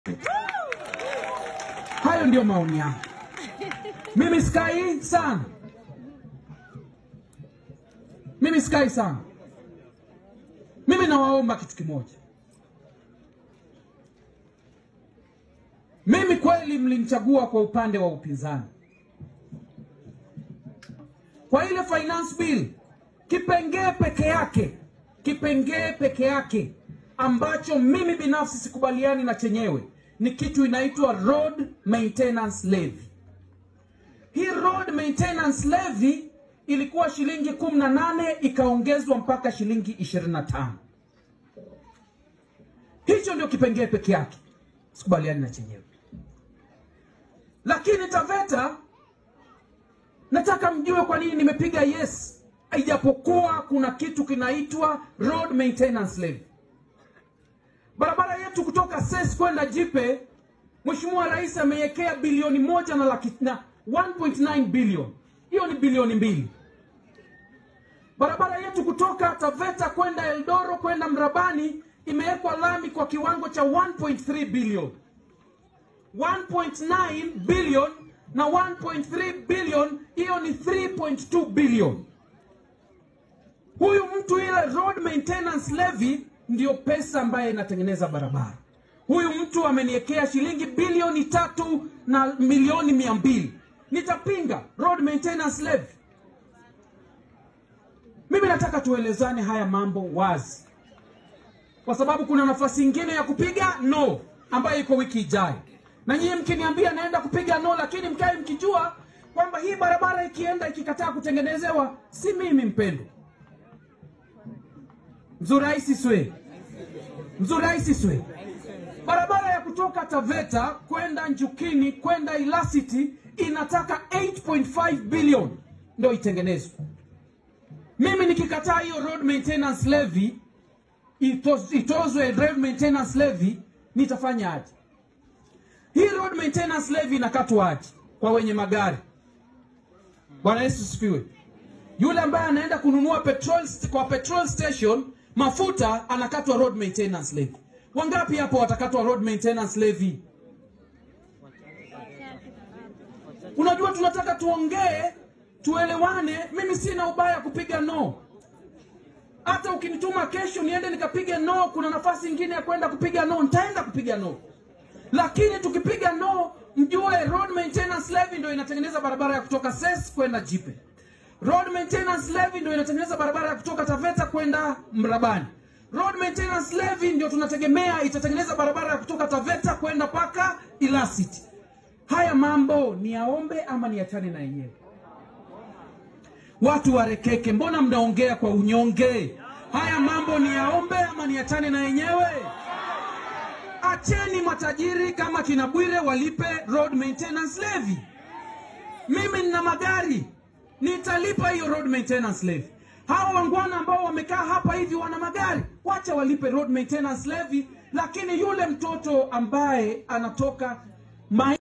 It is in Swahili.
Hayo ndio maoni yangu. Mimi sikai sana, mimi sikai sana. Mimi nawaomba kitu kimoja. Mimi kweli mlinichagua kwa upande wa upinzani kwa ile finance bill, kipengee peke yake, kipengee peke yake ambacho mimi binafsi sikubaliani na chenyewe ni kitu inaitwa road maintenance levy. Hii road maintenance levy ilikuwa shilingi 18 ikaongezwa mpaka shilingi 25. Hicho ndio kipengee peke yake, sikubaliani na chenyewe. Lakini TAVETA nataka mjue kwa nini nimepiga yes, ijapokuwa kuna kitu kinaitwa road maintenance levy. Barabara yetu kutoka SES kwenda Jipe, Mheshimiwa Rais ameiwekea bilioni moja na laki na 1.9 bilioni, hiyo ni bilioni mbili. Barabara yetu kutoka Taveta kwenda Eldoro kwenda Mrabani imewekwa lami kwa kiwango cha 1.3 bilioni. 1.9 bilioni na 1.3 bilioni, hiyo ni 3.2 bilioni. Huyu mtu ile road maintenance levy ndiyo pesa ambayo inatengeneza barabara. Huyu mtu ameniwekea shilingi bilioni tatu na milioni mia mbili. Nitapinga road maintenance levy? Mimi nataka tuelezane haya mambo wazi, kwa sababu kuna nafasi ingine ya kupiga no ambayo iko wiki ijayo, na nyinyi mkiniambia naenda kupiga no, lakini mkae mkijua kwamba hii barabara ikienda ikikataa kutengenezewa, si mimi mpendo Mzuraisi Swe, Mzuraisi Swe, barabara ya kutoka Taveta kwenda Njukini kwenda Ilasiti inataka 8.5 bilioni ndio itengenezwe. Mimi nikikataa hiyo road maintenance levy itoz, itozwe road maintenance levy, nitafanya aje? Hii road maintenance levy inakatwa aje kwa wenye magari? Bwana Yesu sifiwe. Yule ambaye anaenda kununua petrol kwa petrol station mafuta anakatwa road maintenance levy. Wangapi hapo watakatwa road maintenance levy? Unajua, tunataka tuongee, tuelewane. Mimi sina ubaya kupiga no. Hata ukinituma kesho niende nikapige no, kuna nafasi ingine ya kwenda kupiga no, nitaenda kupiga no. Lakini tukipiga no, mjue road maintenance levy ndio inatengeneza barabara ya kutoka SES kwenda Jipe. Road maintenance levy ndio inatengeneza barabara ya kutoka Taveta kwenda Mrabani. Road maintenance levy ndio tunategemea itatengeneza barabara ya kutoka Taveta kwenda paka Ilasiti. Haya mambo ni yaombe ama ni yachane na yenyewe? Watu warekeke, mbona mnaongea kwa unyonge? Haya mambo ni yaombe ama ni yachane na yenyewe? Acheni matajiri kama kina Bwire walipe road maintenance levy. Mimi nina magari nitalipa hiyo road maintenance levy. Hawa wangwana ambao wamekaa hapa hivi wana magari, wacha walipe road maintenance levy, lakini yule mtoto ambaye anatoka mai